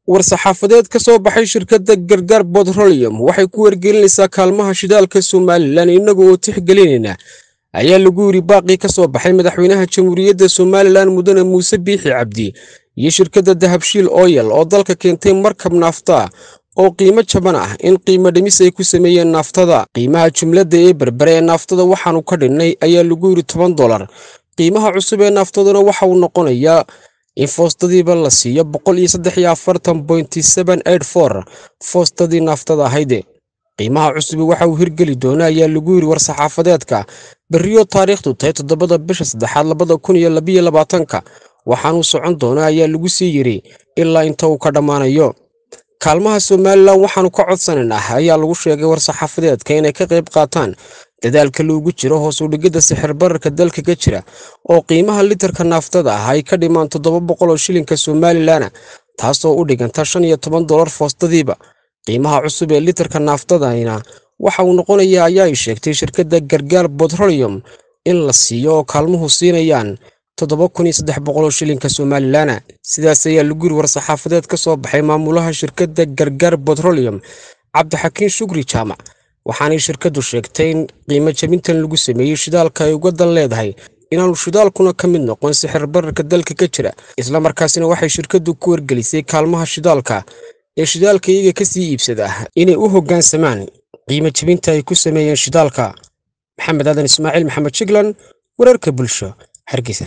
war-saxaafadeed ka soo baxay shirkadda gargaar botrolium waxay ku wargelinaysaa kaalmaha shidaalka somalilan innaga oo tixgelinayna ayaa lagu yidhi baaqii ka soo baxay madaxweynaha jamhuuriyadda somalilan mudane muuse biixi cabdi iyo shirkadda dahabshiil oyal oo dalka keentay markab naafta oo qiimo jaban ah in qiimo dhimis ay ku sameeyeen naaftada qiimaha jumladda ee berbere ee naaftada waxaanu ka dhinnay ayaa lagu yidhi toban dolar qiimaha cusub ee naaftaduna waxa uu noqonayaa in foostadiiba la siiyo boqol iyo saddex iyo afartan bointi seben eid for foostadii naaftada ahayde qiimaha cusubi waxa uu hirgeli doona ayaa lagu yidhi war-saxaafadeedka berriyo taariikhdu tahay toddobada bisha saddexaad labada kun iyo labiyo labaatanka waxaanuu socon doona ayaa lagu sii yidhi ilaa inta uu ka dhammaanayo kaalmaha somalilan waxaanu ka codsanaynaa ayaa lagu sheegay war-saxaafadeedka inay ka qayb qaataan dadaalka loogu jiro hoos u dhigidda sixir bararka dalka ka jira oo qiimaha litarka naaftada ah ay ka dhimaan toddoba boqol oo shilinka somalilan taasoo u dhiganta shan iyo toban dolar foostadiiba qiimaha cusub ee litarka naaftadana waxa uu noqonayaa ayaa ay sheegtay shirkadda gargaar botrolium in la siiyo oo kaalmuhu siinayaan toddoba kun iyo saddex boqoloo shilinka somalilan sidaas ayaa lagu yiri war-saxaafadeed ka soo baxay maamulaha shirkadda gargaar botrolium cabdixakiin shukri jaamac waxaanay shirkaddu sheegtay in qiimo jabintan lagu sameeyey shidaalka ay uga dan leedahay inaanu shidaalkuna ka mid noqon sixir bararka dalka ka jira islamarkaasina waxay shirkaddu ku wargelisay kaalmaha shidaalka ee shidaalka iyaga ka sii iibsada inay u hoggaansamaan qiimo jabinta ay ku sameeyeen shidaalka maxamed aadan ismaaciil maxamed jiglan wararka bulsho hargeysa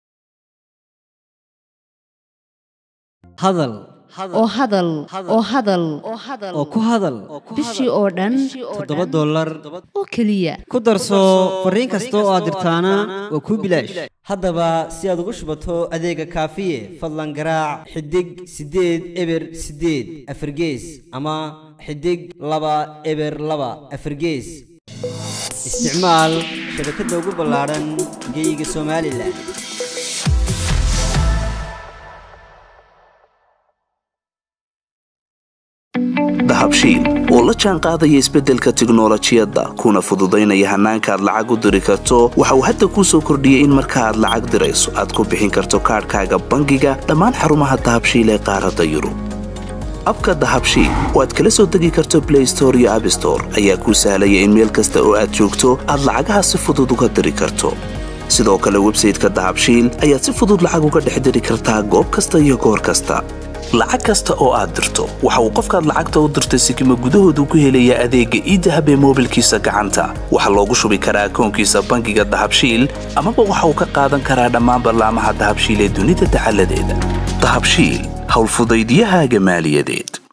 hadal oo hadal oo hadal oo ku hadal bishii oo dhan toddoba dollar oo keliya ku darso fariin kasta oo aad dirtaana waa kuu bilaash haddaba si aad ugu shubato adeega kaafiye fadlan garaac xidig siddeed eber siddeed afargees ama xidig laba eber laba afargees isticmaal shabakadda ugu ballaadhan geyga somalilan dahabshiil oo la jaan qaadaya isbeddelka tiknolojiyadda kuna fududaynaya hannaanka aad lacag u diri karto waxa uu hadda kuu soo kordhiyey in marka aad lacag dirayso aad ku bixin karto kaadhkaaga bangiga dhammaan xarumaha dahabshiil ee qaaradda yurub abka dahabshiil oo aad kala soo degi karto blay store iyo abstore ayaa kuu sahlaya in meel kasta oo aad joogto aad lacagaha si fudud uga diri karto sidoo kale websayteka dahabshiil ayaad si fudud lacag uga dhex diri kartaa goob kasta iyo goor kasta lacag kasta oo aad dirto waxa uu qofkaad lacagta u dirtay sikima gudahoodu ku helayaa adeegga iidahab ee moobilkiisa gacanta waxaa loogu shubi karaa akoonkiisa bangiga dahabshiil amaba waxa uu ka qaadan karaa dhammaan ballaamaha dahabshiil ee dunida dacaladeeda dahabshiil howlfudaydyahaaga maaliyadeed